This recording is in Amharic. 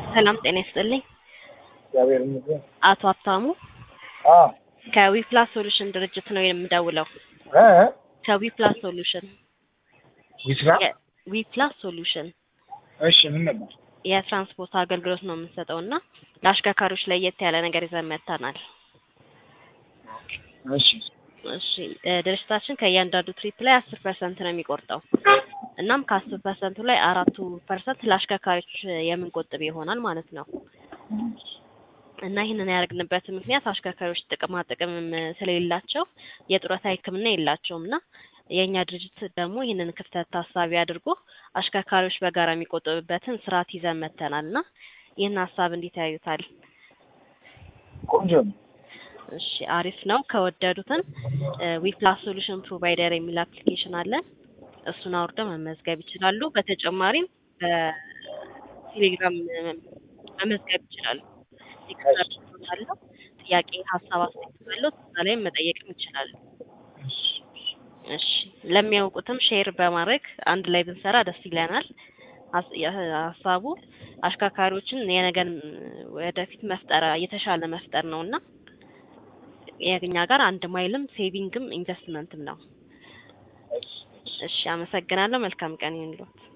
ሰላም ጤና ይስጥልኝ። እግዚአብሔር ይመስገን። አቶ ሀብታሙ አዎ ከዊፕላስ ሶሉሽን ድርጅት ነው የምደውለው። እ ከዊፕላስ ሶሉሽን ዊስራ የ- ዊፕላስ ሶሉሽን እሺ፣ ምን ነበር? የትራንስፖርት አገልግሎት ነው የምንሰጠው እና ለአሽከርካሪዎች ለየት ያለ ነገር ይዘን መጥተናል። እሺ እሺ እ ድርጅታችን ከእያንዳንዱ ትሪፕ ላይ አስር ፐርሰንት ነው የሚቆርጠው። እናም ከአስር ፐርሰንቱ ላይ አራቱ ፐርሰንት ለአሽከርካሪዎች የምንቆጥብ ይሆናል ማለት ነው። እና ይህንን ያደረግንበት ምክንያት አሽከርካሪዎች ጥቅማ ጥቅም ስለሌላቸው የጡረታ ሕክምና የላቸውም እና የእኛ ድርጅት ደግሞ ይህንን ክፍተት ታሳቢ አድርጎ አሽከርካሪዎች በጋራ የሚቆጥብበትን ስርዓት ይዘን መጥተናል እና ይህን ሀሳብ እንዴት ያዩታል? ቆንጆ ነው። እሺ አሪፍ ነው። ከወደዱትን ዊፕላስ ሶሉሽን ፕሮቫይደር የሚል አፕሊኬሽን አለን። እሱን አውርደው መመዝገብ ይችላሉ። በተጨማሪም በቴሌግራም መመዝገብ ይችላሉ። ቴክስት አለው ጥያቄ፣ ሀሳብ፣ አስተያየት ካለው እዛ ላይም መጠየቅም ይችላሉ። እሺ ለሚያውቁትም ሼር በማድረግ አንድ ላይ ብንሰራ ደስ ይለናል። ሀስ- የ- ሀሳቡ አሽከርካሪዎችን የነገን ወደፊት መፍጠር የተሻለ መፍጠር ነው እና የኛ ጋር አንድ ማይልም ሴቪንግም ኢንቨስትመንትም ነው። እሺ አመሰግናለሁ። መልካም ቀን ይሁንልዎት።